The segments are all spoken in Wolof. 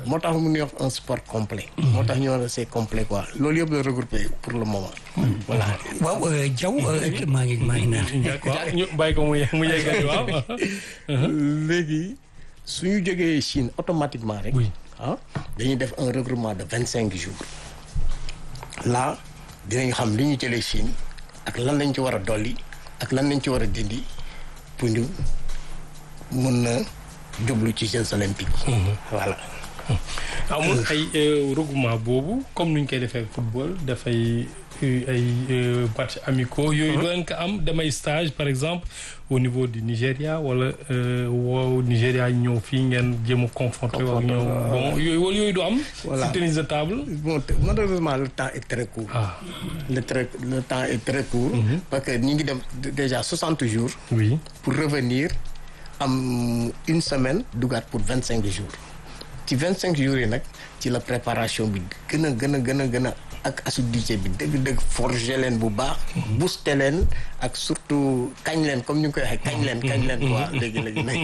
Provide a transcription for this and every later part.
moo tax mu ñuy wax un sport complet moo tax ñu wax c'est complet quoi loolu yëpp la regroupé pour le moment voilà waaw Diaw maa ngi maa ngi naan d'accord ñu bàyyi ko mu ye- mu yeggali waaw léegi suñu jógee Chine automatiquement rek Oui. ah dañuy def un regroupement de vingt cinq jours là dinañ xam li ñu jëlee Chine ak lan lañ ci war a dolli ak lan lañ ci war a dindi pour ñu mun na jublu ci Jeux olympiques voilà amul ay euh, regroupement boobu comme nuñ koy defee football dafay euh, ay euh, match amicaux yooyu doo leen ko am damay stage par exemple au niveau du Nigéria wala euh, woo Nigéria ñëw fii ngeen jéem a confronter ak Confronter, ñëw waaw. bon yooyu wala yooyu du am Voilà. si tennis de table bon te- malheureusement le temps est très court ah le très le temps est très court parce que ñu ngi dem déjà soixante jours oui pour revenir am une semaine dugaat pour vingt cinq jours ci vingt cinq jours yi nag ci la préparation bi gën a gën a gën a gën a ak assiduité bi dëgg-dëgg forger leen bu baax booster leen ak surtout kañ leen comme ñu ngi koy waxee kañ leen kañ leen quoi léegi léegi nag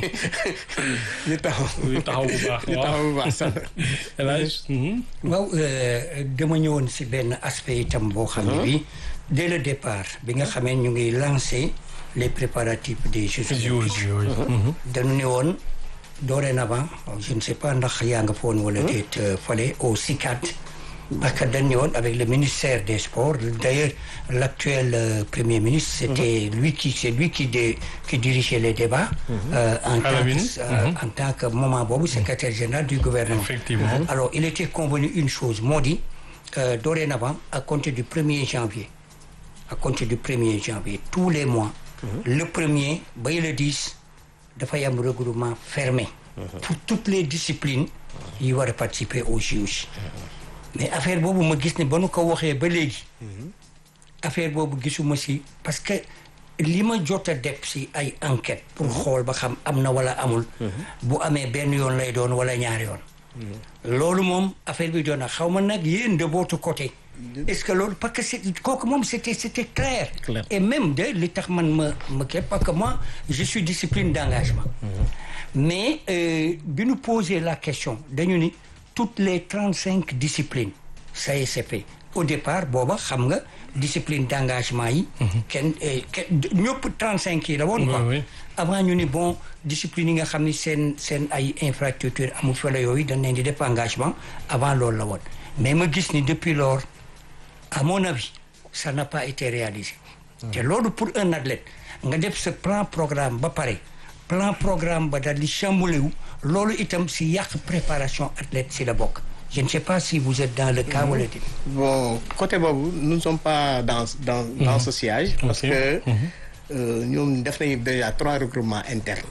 ñu taxaw ñu taxaw bu baax ñu taxaw bu baax sax El Hadj mhm. waaw euh, dama ñëwoon si benn aspect itam boo xam ne bi dès le départ bi nga xamee ñu ngi lancé les préparatifs des Jeux olympiques yooyu yooyu dañu ne woon dorénavant je ne sais pas ndax yaa nga foon wala déet euh, fale au CICAD parce que dañu ne woon avec le ministère des sports d'ailleurs l'actuel euh, premier ministre c'était lui qui c'est lui qui dé- qui dirigeait les débats euh, en, tant Alamine. que, euh, en tant que moment boobu secrétaire général du gouvernement Effectivement. alors il était convenu une chose moo di euh, dorénavant à compter du 1er janvier à compter du 1er janvier tous les mois le premier bay le 10 dafay am regroupement fermé pour toutes les disciplines yi war a participer aux JOJ mais affaire boobu ma gis ne ba nu ko waxee ba léegi affaire boobu gisuma si parce que li ma jot a def si ay enquête pour xool ba xam am na wala amul bu amee benn yoon lay doon wala ñaari yoon loolu moom affaire bi doon na xaw ma nag yéen de votre côté est-ce que loolu parce que c'est kooku moom c'était c'était clair Clair. et même de li tax man ma ma kii parce que moi je suis discipline d'engagement mais euh, bi ñu poser la question dañu ni toutes les trente cinq disciplines ça y est c'est fait au départ booba xam nga discipline d'engagement yi kenn eh, kenn ñëpp trente cinq yi la woon quoi Oui, oui. avant ñu ni bon discipline yi nga xam ni seen seen ay infrastructure amul fële yooyu dañ leen di def engagement avant loolu la woon mais ma gis ni depuis lors à mon avis ça n'a pas été réalisé te loolu pour un athlète nga def sa plan programme ba pare plan programme ba daal di chamboulé wu loolu itam si yàq préparation athlète si la bokk je ne sais pas si vous êtes dans le cas wala déet bon côté boobu nous ne sommes pas dans dans dans ce siège parce Ok. que euh, ñoom def nañu déjà trois regroupements internes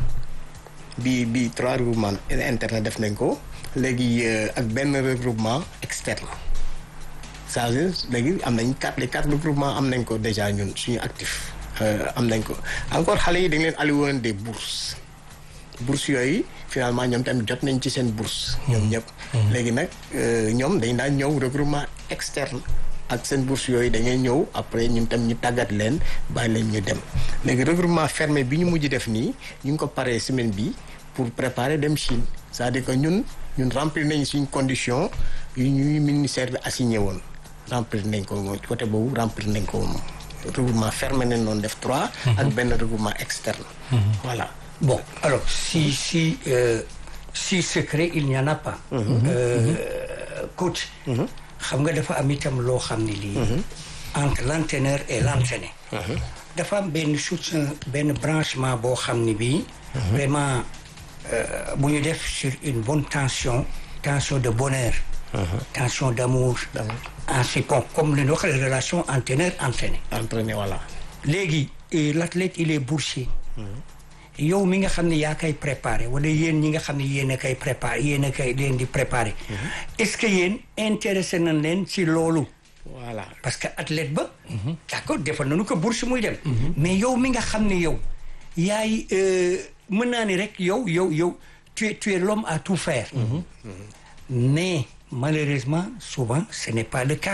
bi bi trois regroupements internes def nañ ko léegi euh, ak benn regroupement externe ça veut dire léegi am nañ quatre les quatre regroupements am nañ ko déjà ñun suñu actif euh, am nañ ko encore xale yi dañ leen alloué woon des bourses bourses yooyu finalement ñoom tamit jot nañ ci seen bourse ñoom ñëpp léegi nag euh, ñoom dañ daan ñëw regroupement externe ak seen bourse yooyu dañuy ñëw après ñun tam ñu tàggat leen bàyyi leen ñu dem léegi regroupement fermé bi ñu mujj def nii ñu ngi ko paree semaine bi pour préparer dem Chine c'est-à-dire que ñun ñun remplir nañ suñ condition yu ñuy ministère bi assigné woon remplir nañ ko moom côté boobu remplir nañ ko moom regroupement fermé nañ noonu def trois ak benn regroupement externe voilà Bon, alors, si, si, euh, si secret, il n'y en a pas. Euh, coach, xam nga dafa am itam loo xam ne lii. entre l'entraîneur et l'entraîné. dafa am benn soutien benn branchement boo xam ne bii. vraiment euh, bu ñu def sur une bonne tension tension de bonheur. tension d'amour. ensuite bon comme li ñu wax les relations entraîneur entraîné. entraîné voilà léegi eh, l'athlète il est boursier yow mi nga xam ne yaa koy préparé wala yéen ñi nga xam ne yéen a koy préparé yéen a koy leen di préparé est-ce que yéen intéressé nañ leen ci loolu voilà parce que athlète ba d'accord defal nañu ko bourse muy dem mais yow mi nga xam ne yow yaay euh, mën naa ni rek yow yow yow tu es tu es l'homme à tout faire mais malheureusement souvent ce n'est pas le cas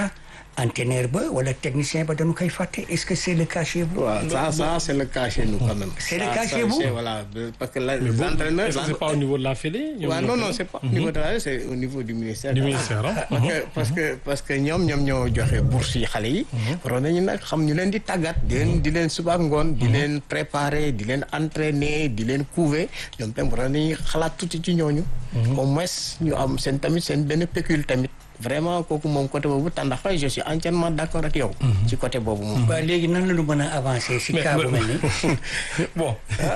entraîneur ba wala technicien ba dañu koy fàtte est-ce que c'est le cas chez vous. waaw ça ça c'est le cas chez nous quand même. C'est le Ça, cas ça, chez vous c'est- Voilà parce que la- Mais vous, l'entraîneur. est-ce que c'est pas au niveau de la Fédé ñoom waaw ñoo non koy- non c'est pas au niveau de la c'est au niveau du ministère. du ministère ah. parce que parce que parce que ñoom ñoom ñoo joxe bourse yi xale yi. waroon nañu nag xam ñu leen di tàggat di leen di leen suba ak ngoon. di leen préparer di leen entraîner di leen couver ñoom tam waroon nañu xalaat tuuti ci ñooñu. au moins ñu am seen tamit seen benn pécule tamit. vraiment kooku moom côté boobu tàndax je suis entièrement d'accord ak yow. ci côté boobu moom. waaw léegi nan la ñu mën a avancer si Mais- cas bu mais- mel nii. bon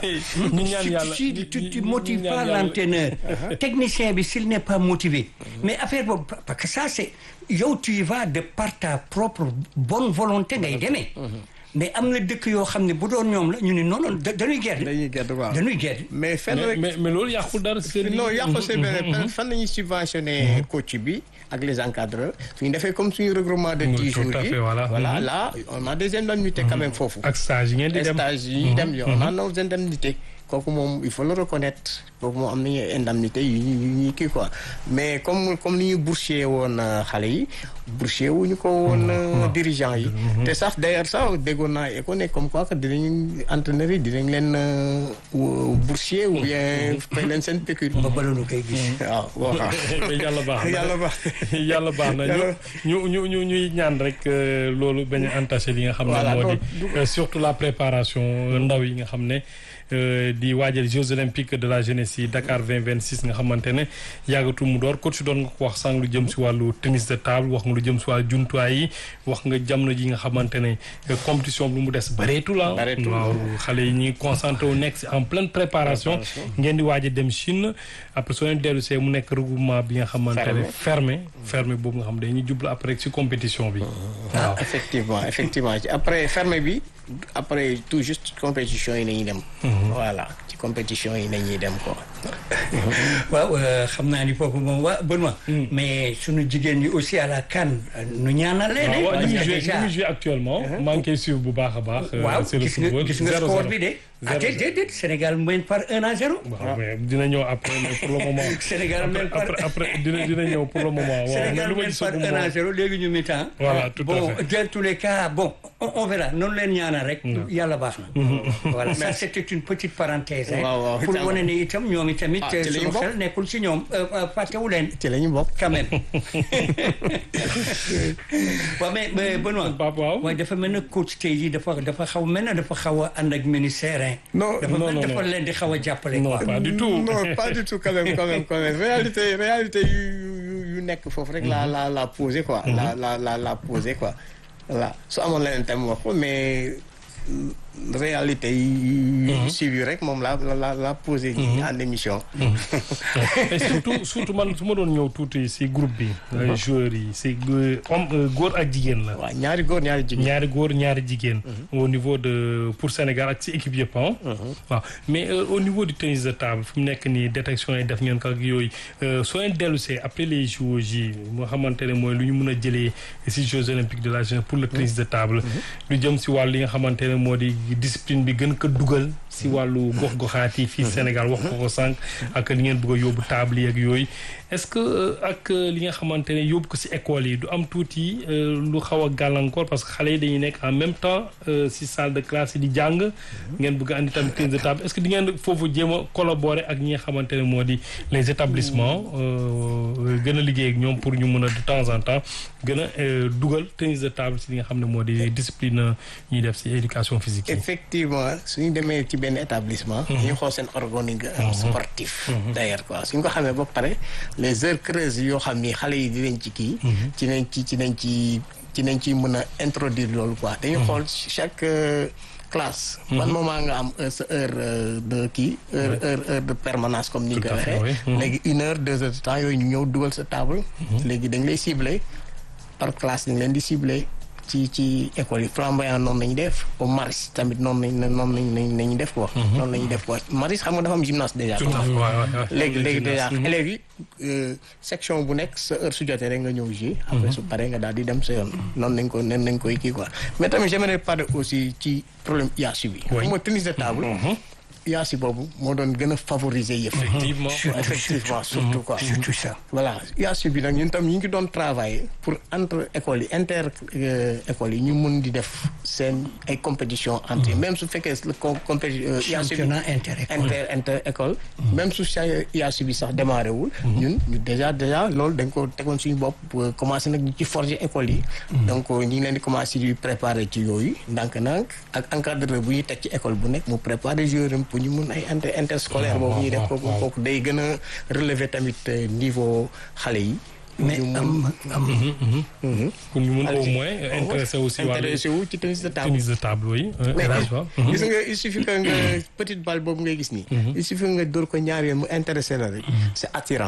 ñu ñaan tu, yàlla tu, tu, tu, ñu- tu ñu motives ñaan pas yàlla- l'entraîneur. Technicien bi s'il n'est pas motivé. Mais affaire boobu parce que ça c'est yow tu y vas de par ta propre bonne volonté ngay demee. mais am na dëkk yoo xam ne bu doon ñoom la ñu ne non non da- dañuy gedd. dañuy gedd waaw. dañuy gedd. mais fenn mais rek. mais mais loolu yàqul dara si seen non liggéey. yàqu c'est vrai peut-être fan la ñuy subventionné coach bi ak les encadreurs suñu defee comme suñu regroupement de Oui, dix tout jours à yi fait, voilà. voilà Mhm. là on a des indemnités quand même foofu ak stage yi ngeen di dem stage yi dem yo on a nos indemnités kooku moom il faut le reconnaître kooku moom am nañu indemnité yu ñu yu ñuy kii quoi mais comme comme ni ñu boursier woon euh, xale yi boursier wu ñu ko woon euh, dirigeant yi te sax d'ailleurs sax déggoon naa éco ne comme quoi que dinañ entraîneurs yi dinañ leen euh, wu- boursier ou bien fay leen seen pécule ba baloonu koy gis. waaw waaw mais yàlla baax na yàlla baax yàlla baax na Yàlla- ñu ñu ñu ñuy ñaan rek euh, loolu bañ a entaché li nga xam ne Voilà, moo non, di euh, surtout la préparation euh, ndaw yi nga xam ne euh, di waajal Jeux olympiques de la jeunesse yi Dakar 2026 nga xamante ne yàggatu mu door coach doon nga ko wax sànq lu jëm si wàllu tennis de table wax nga lu jëm si wàllu jumtuwaay yi wax nga jamono ji nga xamante ne euh, compétition bi lu mu des bareetul ah Bareetul. waaw xale yi ñuy concentré wu nekk si en pleine préparation ngeen di waaj a dem Chine après soo leen dellu see mu nekk regroupement bi nga xamante ne fermé fermé boobu nga xam dañuy jublu après si compétition bi waaw effectivement effectivement ci après fermé bi après tout juste compétition yi nañuy dem voilà ci compétition yi nañuy dem quoi waaw euh, xam naa ni foofu moom waa Benoît. mais sunu jigéen ñi aussi à la CAN nu ñaanal leen. waaw waaw parce ñu que ngi joué déjà ñu ngi joué actuellement maa ngi koy suivre bu baax a baax euh, waaw c'est le gis nga football gis nga Zéro score zéro. bi de. ah Zéro déedéet déedéet Sénégal mène par 1 à 0. waaw mais dina ñëw après mais pour le moment Sénégal après mène par après après dina dina ñëw pour le moment waaw mais Sénégal lu ma mène gis par 1 à 0 léegi ñu mi-temps. Voilà, tout à bon fait. dans tous les cas bon on, on verra noonu leen ñaanal rek. yàlla baax na. voilà ça c'était une petite parenthèse. hein, Waaw, waaw. pour wane ne itam ñoom itamit. Ah, ci la ñu sunu bokk. xel nekkul ci ñoom euh, euh, fàttewu leen. ci la ñu bokk quand même. waaw mais mais Benoît. Pape waaw waaye dafa mel ne coach tey jii dafa dafa xaw mel ne dafa xaw a ànd ak ministère hein. Non, dafa non, mel non, dafa non. leen di xaw a jàppale. non quoi. pas du tout non pas du tout quand même quand même quand même réalité réalité yu yu yu nekk foofu rek la la la posé quoi la la la la posé quoi voilà su amoon leneen tam wax ko mais euh, réalité yi yu suivi rek moom la la la la posé nii en émission et surtout surtout man su ma doon ñëw tuuti si groupe bi euh, joueurs yi si euh, homme euh, góor ak jigéen la waaw ñaari góor ñaari jigéen ñaari góor ñaari jigéen au niveau de pour Sénégal ak ci équipe yëpp ah waaw mais euh, au niveau du tennis de table fi mu nekk nii détection yi def ngeen ko ak yooyu euh, soo leen dellusee après les Jeux yi moo xamante ne mooy lu ñu mën a jëlee si Jeux olympiques de la jeunesse pour le tennis de table lu jëm si wàllu li nga xamante ne moo di discipline bi gën ko dugal si wàllu gox-goxaat yi fii Sénégal wax ko ko sànq ak li ngeen bëgg a yóbbu table yi ak yooyu est-ce que euh, ak euh, li nga xamante ne yóbbu ko si école yi du am tuuti euh, lu xaw a gàllankoor parce que xale yi dañuy nekk en même temps euh, si salle de classe yi di jàng ngeen bëgg a andi tamit tennis de table est-ce que di ngeen foofu jéem a collaborer ak ñi nga xamante ne moo di les établissements euh, gën a liggéey ak ñoom pour ñu mën a de temps en temps gën a euh, dugal tennis de table si li nga xam ne moo di discipline ñuy def si éducation physique yi. effectivement suñu demee ci benn établissement ñu xool seen organigramme sportif d'ailleurs quoi suñ ko xamee ba pare les heures creuses yoo xam ni xale yi dinañ ci kii ci nañ ci ci nañ ci ci nañ ci mën a introduire loolu quoi dañu xool chaque euh, classe ban moment nga am euh, sa heure euh, de kii heure heure heure de permanence comme ni Tout nga à ko fait, waxee oui. Mhm. léegi une heure deux heures de temps yooyu ñu ñëw dugal sa table léegi dañ lay cibler par classe dañ leen di cibler ci ci école yi flamboyant noonu nañu def au maris tamit noonu nañ noonu nañ nañ nañu def quoi noonu nañu def quoi maris xam nga dafa am gymnase déjà Tout à fait, ouais, ouais, ouais. léegi léegi déjà Mhm. élèves yi euh, section bu nekk sa heure su jotee rek nga ñëw ji après su paree nga daal di dem sa yoon noonu nañ ko noonu nañ koy kii quoi mais tamit j'aimerais parler aussi ci problème IASU bi Oui. xam nga tennis de table IASI boobu moo doon gën a favoriser yëf. effectivement Surtout, effectivement surtout quoi. surtout ça. voilà IASI bi nag ñun tam ñu ngi doon travailler pour entre écoles yi inter euh, écoles yi ñu mun di def seen ay compétition entre même su fekkee le com compéti euh, IASI bi championnat inter-école. inter inter école même su sa IASI bi sax démarré wul ñun ñu déjà déjà loolu dañ ko tegoon suñu bopp pour commencé nag ñu ci forger école yi donc ñu ngi leen di commencé di préparer ci yooyu ndànk-ndànk ak encadreur bu ñuy teg ci école bu nekk mu préparer joueur am pour ñu mun ay inter interscolaire boobu ñuy def kooku kooku day gën a relever tamit euh, niveau xale yi mais ñu mun- am am Mhm. pour ñu mun au Allez-y. moins intéressé aussi wàllu intéressé wu ci tennis de table tennis de table yi mais élage waaw gis nga il suffit que nga petite balle boobu ngay gis nii il suffit nga dóor ko ñaar yoon mu intéressé la rek c'est attirant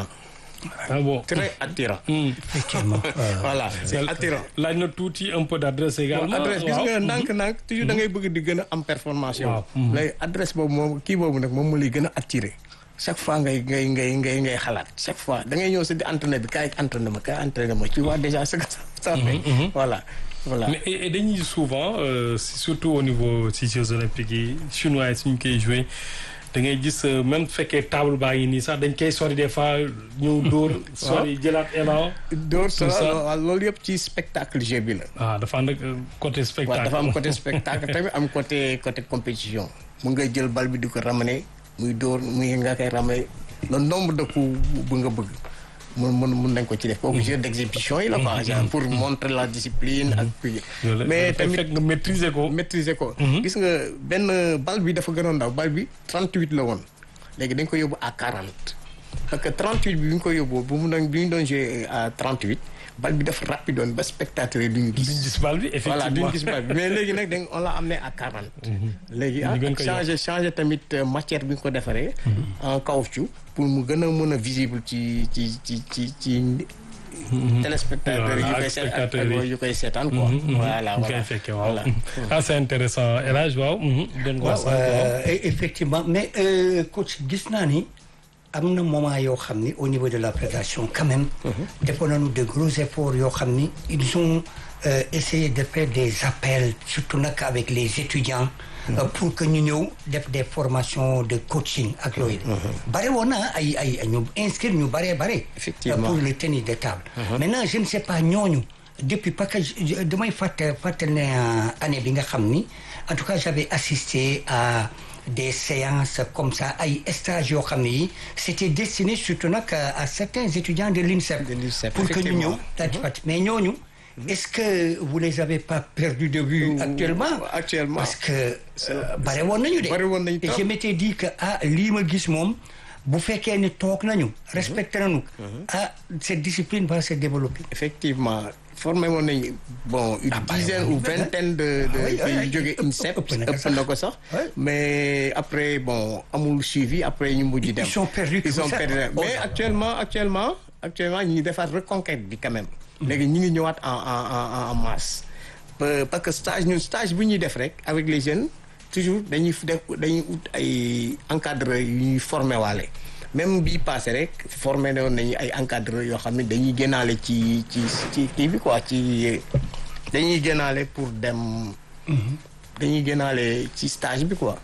ah bon très attirant Hmm. effectivement euh, voilà c'est attirant laaj na tuuti un peu d'adresse également adresse gis waaw. nga ndànk-ndànk toujours da ngay bëgg di gën a am performance yow Waaw. Mhm. léegi adresse boobu moom kii boobu nag moom mu lay gën a attiré chaque fois ngay ngay ngay ngay ngay xalaat chaque fois da ngay ñëw sa di entraîné bi kaay entraîné ma kaay entraîné ma tu vois déjà ce que ça ça fait voilà voilà mais et et dañuy souvent euh, surtout au niveau ci Jeux olympiques yi chinois yi suñ koy joué da ngay gis euh, même fekkee table baa ngi nii sax dañ koy sori des fois ñëw dóor sori jëlaat élan dóor ça. sa loolu yëpp ci spectacle jeu bi la ah dafa ànd ak euh, côté waaw spectacle dafa am côté spectacle tamit am côté côté compétition mu nga jël bal bi di ko ramener muy dóor muy nga koy ramener le nombre de coups bu nga bëgg mun mun mun nañ ko ci def kooku jeu d'exhibition yi la quoi genre pour montrer la discipline ak puis Loolu la- mais dafay tamit fekk nga maîtriser ko maîtriser ko gis nga benn bal bi dafa gënoon ndaw bal bi 38 la woon léegi dañ ko yóbbu à 40 parce que 38 bi bi ñu ko yóbbu bu mu doon bi ñu doon jouer à 38 bal bi dafa rapide woon ba spectateur yi duñu duñ gis gis bal bi voilà duñu effectivement gis bal bi mais léegi nag dañ on l'a amené à 40 léegi ah Ñu gën ko changé changé tamit euh, matière bi ñu ko defaree en caoutchouc pour mu gën a mën a visible ci ci ci ci ci téléspectateurs yi Voilà, yu koy ak seet ak spectateurs yi. yu koy seetaan quoi voilà ñu koy voilà fekkee waaw voilà ah c'est intéressant élage waaw doon waaw wax sànq waaw euh, e- effectivement mais euh, coach gis naa ni am na moment yoo xam ni au niveau de la fédération quand même defoon nañu de gros efforts yoo xam ni ils ont euh, essayé de faire des appels surtout nag avec les étudiants euh, pour que ñu ñëw def des formations de coaching ak yooyu bare woon na ay ay ay ñu inscrire ñu bare bare Effectivement. pour le tennis de table maintenant je ne sais pas ñooñu depuis parce que je- je- damay fàtte fàttali ne euh, année bi nga xam ni en tout cas j'avais assisté à des séances comme ça ay stages yoo xam ne yi c'était destiné surtout nag à, à certains étudiants de l'INSEP De l'INSEP, pour que ñu ñëw effectivement. daal di fàttali mais ñooñu est-ce que vous les avez pas perdus de vue Ouh, actuellement actuellement. parce que euh, bare woon nañu de Bare woon nañu et trop. je m'étais dit que ah lii ma gis moom bu fekkee ne toog nañu respecté nañu ah cette discipline va se développer effectivement formé woon nañu bon une Ah, dizaine bari ou woon nañu vingtaine de de Ah oui, oui, yu oui. jóge Ëpp- INSEP ëpp na ko ëpp sax. na ko sax Oui. mais après bon amul suivi après ñu mujj dem Ils sont perdus ils tout ont ça. perdu Oh mais là là. actuellement actuellement actuellement ñu ngi defaat reconquête bi quand même léegi ñu ngi ñëwaat en en en en masse Pa- parce que stage ñun stage bu ñuy def rek avec les jeunes toujours dañuy def dañuy ut ay encadreurs yu ñuy formé waale même bii passé rek formé woon nañu ay encadreurs yoo xam ne dañuy génnaale ci ci ci kii bi quoi ci dañuy génnaale pour dem dañuy génnaale ci stage bi quoi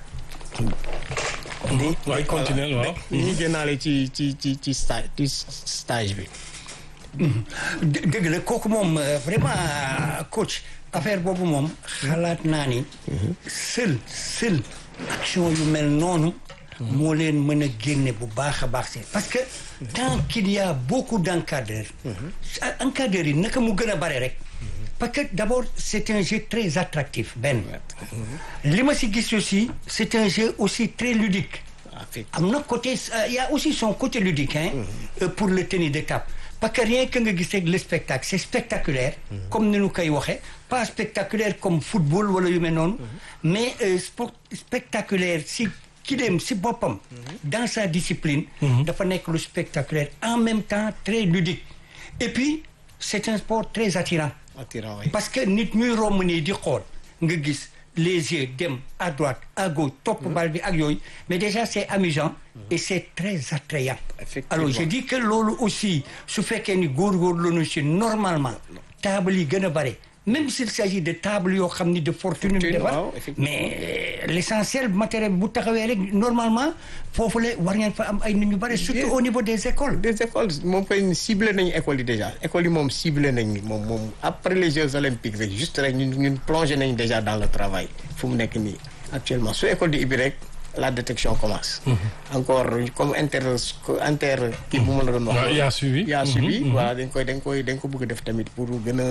waaye continuer waaw dañuy génnaale ci ci ci ci stage ci stage bi dë- dëgg la kooku moom euh, vraiment coach affaire boobu moom xalaat naa ni seul seul action yu mel noonu moo leen mën a génne bu baax a baax si parce que tant qu'il y a beaucoup d'encadreurs ah, encadreurs yi naka mu gën a bare rek parce que d'abord c'est un jeu très attractif benn li ma si gis aussi c'est un jeu aussi très ludique am na côté euh, il y a aussi son côté ludique hein euh, pour le tennis de table parce que rien que nga gis rek le spectacle c'est spectaculaire comme ni ñu koy waxee pas spectaculaire comme football wala yu mel noonu mais euh, sport spectaculaire si ki dem si boppam dans sa discipline dafa nekk lu spectaculaire en même temps très ludique et puis c'est un sport très attirant attirant oui. parce que nit ñuy romb nii di xool nga gis les yeux dem à droite à gauche topp bal bi ak yooyu mais déjà c'est amusant et c'est très attrayant Effectivement. alors je dis que loolu aussi su fekkee ni góorgóorlu nañu si normalement table yi gën a bare même s'il s'agit de table yoo xam ni de fortune ñu Fortune, defar waaw, effectivement. mais euh, l'essentiel matériel bu taxawee rek normalement foofu la war ngeen fa am ay nit ñu bëri surtout Bien. au niveau des écoles des écoles moom koy ciblé nañu écoles yi déjà écoles yi moom ciblé nañ moom moom après les Jeux olympiques rek juste rek ñun ñun plongé nañ déjà dans le travail fu mu nekk nii actuellement su école di ibbi rek la détection commence. encore comme inter inter kii bu ma la doon wax. waaw yaa suivi. yaa suivi voilà dañ koy dañ koy dañ ko bëgg a def tamit pour gën a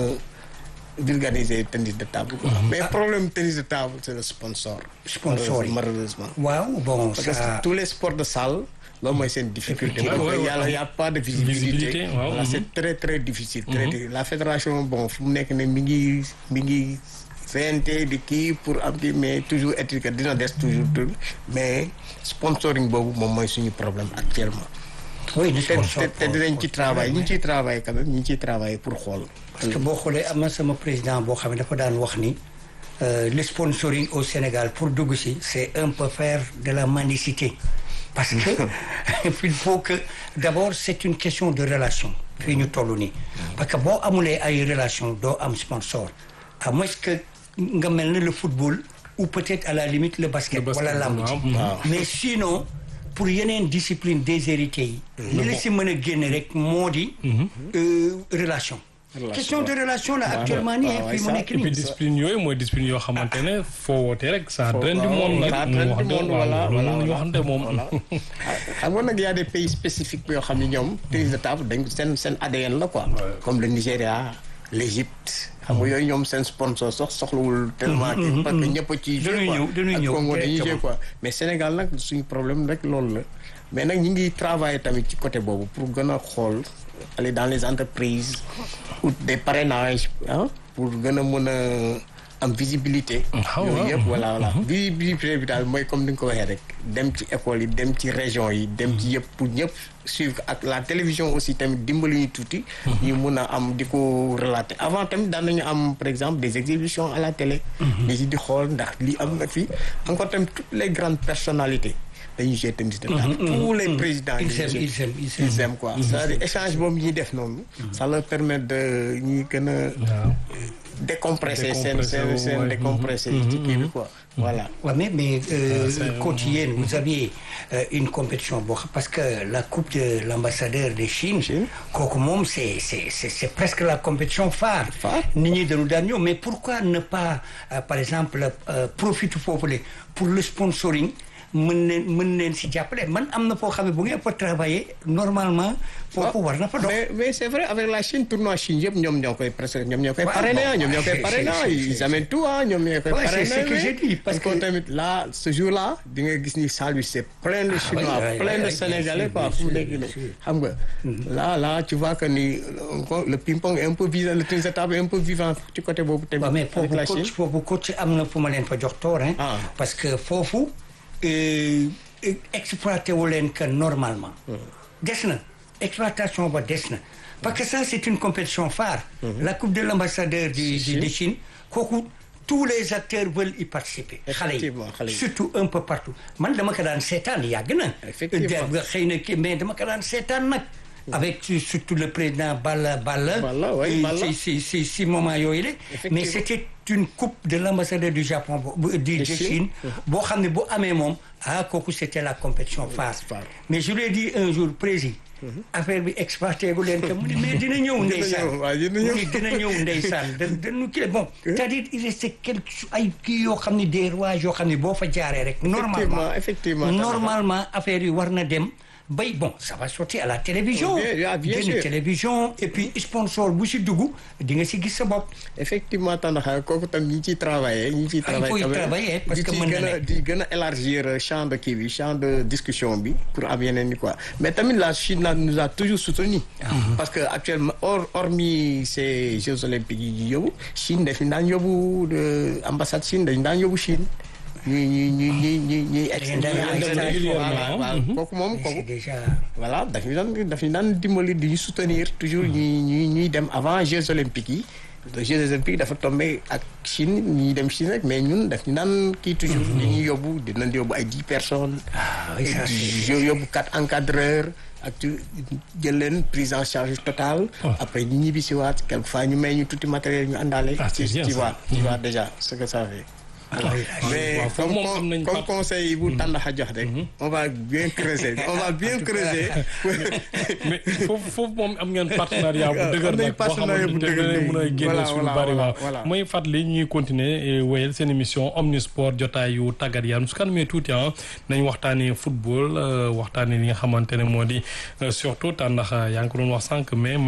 vulgariser tennis de table. quoi. mais problème tennis de table c'est le sponsor. Sponsor yi. malheureusement. waaw bon parce que ça tous les sports de salle loolu mooy seen difficulté Effectivement, parce que ouais, yàlla ouais. y a pas de visibilité Visibilité, waaw, voilà mhm. c'est très très difficile très difficile. la fédération bon fu mu nekk ne mi ngi mi ngi CNT di kii pour am kii mais toujours est-il que dina des toujours toujours mais sponsoring boobu moom mooy suñu problème actuellement oui du te sponsor te te dinañ ci travail ñu ngi ciy travail quand même ñu ngi ciy travail pour xool parce que boo xoolee am na sama président boo xam ne dafa daan wax ni euh, le sponsoring au Sénégal pour dugg si c'est un peu faire de la mendicité parce que il faut que d'abord c'est une question de relation fii ñu toll nii parce que boo amulee ay relation doo am sponsor à moins que nga mel ne le football ou peut-être à la limite le basket Le basket, wala lamb ji waaw. waaw. mais sinon pour yeneen discipline déshérité yi li la si mën a génne rek moo di euh, relation Relation, question de waaw. relation la Waaw, actuellement nii waaw, fii mu ça, nekk et puis nii discipline yooyu mooy discipline yoo xamante ne foo wootee rek ça draine du waaw, monde nag ça mu draine wax du dëgg monde, waaw, voilà, loolu voilà, ñu voilà. waxante moom voilà xam nga nag y a des pays spécifiques yoo xam ne ñoom tennis de table dañ seen seen ADN la quoi comme le Nigéria l'Égypte xam nga yooyu ñoom seen sponsor sax soxlawul tellement kii parce que ñëpp a ciy joué Dañuy quoi ñëw, dañuy ak ñëw Congo dañuy joué directement. quoi mais Sénégal nag suñu problème rek loolu la mais nag ñi ngi travailler tamit ci côté boobu pour gën a xool aller dans les entreprises ou des parrainages ah pour gën a mën a am visibilité Ah, yooyu waaw. yëpp voilà voilà visibilité bi daal mooy comme ni nga ko waxee rek dem ci école yi dem ci région yi dem ci yëpp pour ñëpp suivre ak la télévision aussi tamit dimbali ñu tuuti ñu mun a am di ko relater avant tamit daan nañu am par exemple des exhibitions à la télé di ci di xool ndax lii am na fi encore tamit toutes les grandes personnalités dañuy jouer tennis de table tous les présidents Ils dañuy aiment, jouer. ils aiment, ils aiment. ils aiment quoi c'est-à-dire échange boobu ñuy def noonu ça leur permet de ñuy gën a waaw. décompresser seen Décompresser, seen seen ouais. décompresser ci kii bi quoi voilà Ouais, mais mais euh, c'est- coach yéen vous aviez euh, une compétition boo xam parce que la coupe de l'ambassadeur de Chine Chine. kooku moom c'est c'est c'est c'est presque la compétition phare Phare. nit ñi dañu daan ñëw mais pourquoi ne pas euh, par exemple euh, profiter foofu pour le sponsoring mën leen mën leen si jàppale man am na foo xam ne bu ngeen fa travailler normalement foofu war na fa dox mais mais c'est vrai avec la Chine tournoi Chine yëpp ñoom ñoo koy presque ñoom ñoo koy Ouais, parrainer bon, ah ñoom ñoo koy c'est- parrainer ah c'est- ils c'est- amènent tout ah ñoom ñoo koy Ouais, c'est parrainer ce que mais j'ai dit, parce encore que- tamit là ce jour là di nga gis ni salle bi c'est plein de Chinois ouais, plein ouais, de bien Sénégalais sûr, quoi bien fu mu sûr, nekk bien nii sûr. xam nga là là tu vois que ni encore le ping-pong est un peu vivant le tennis de table est un peu vivant ci côté boobu tamit waaw mais avec foofu la Chine coach foofu coach am na fu ma leen fa jox toor hein Ah. parce que foofu euh, exploité wu leen que normalement des na exploitation ba des na parce que ça c'est une compétition phare la coupe de l'ambassadeur du, du Chine. de Chine kooku tous les acteurs veulent y participer xale yi Effectivement, xale yi. surtout un peu partout man dama ko daan seetaan yàgg na Effectivement. nga xëy na kii mais dama ko daan seetaan nag avec surtout le président Balla Balla Balla, ouais, Euh, Balla. si si si si moment yooyu la Effectivement. mais c'était une coupe de l'ambassadeur du Japon bo- bu- du de Chine. Chine boo xam ne bu amee moom ah kooku c'était la compétition phare phare. mais je lui ai dit un jour président affaire bi exploité gu leen que mu ni mais dina ñëw ndeysaan ñëw, waaw, dina ñëw. mu ni dina ñëw ndeysaan da dañu kii bon c'est-à-dire il restait quelque chose ay kii yoo xam ne des rouages yoo xam ne boo fa jaaree rek normalement effectivement. normalement affaire yi war na dem bay bon ça va sortir à la télévision Bien, bien génn sûr. télévision et puis sponsor bu si dugg di nga si gis sa bopp effectivement Tandakha kooku tam ñi ciy travailler ñi ciy Ah, il faut y travailler quand même. travailler, parce di que ci mën na gën a nekk. di gën a élargir champ de kii bi champ de discussion bi pour am yeneen ni quoi mais tamit la Chine là, nous a toujours soutenu parce que actuellement hors hormis ces Jeux olympiques yi ñu yóbbu Chine daf ñu daan yóbbu de ambassade Chine dañu daan yóbbu Chine ñuy ñuy ñuy ñuy ñuy ñuy ex ngeen daan ñuy dem dem régulièrement, voilà, voilà. kooku moom Mais kooku c'est déjà voilà daf ñu daan daf ñu daan dimbali di ñu soutenir toujours ñuy ñuy ñuy dem avant Jeux olympiques yi les Jeux olympiques dafa tombé ak Chine ñuy dem Chine rek mais ñun daf ñu daan kii toujours di ñuy yóbbu dinañ yóbbu ay dix personnes ah oui ça c'est yo- yóbbu quatre encadreurs ak tu jël leen prise en charge totale. après ñu ñibbi si waat quelquefois ñu may ñu tuuti matériel ñu àndaale. Ah, c'est bien tu ça. vois tu vois déjà ce que ça fait. Voilà. mais waaw, foofu comme moom am nañ comme part- conseil bu tàndaxa jox rek. on va bien creuser on va bien creuser. mais foofu foofu moom am ngeen partenariat bu dëgër am nañ nag boo partenariat bu xamante ne dëgër mën a léegi. génne Voilà, suñu voilà, bari voilà, waaw voilà. mooy fàttali ñuy continuer wéyal seen émission omnisport jotaayu tàggat yaram su kanamee tuuti ah nañ waxtaanee football euh, waxtaanee li nga xamante ne moo di euh, surtout tàndax yaa ngi ko doon wax sànq mais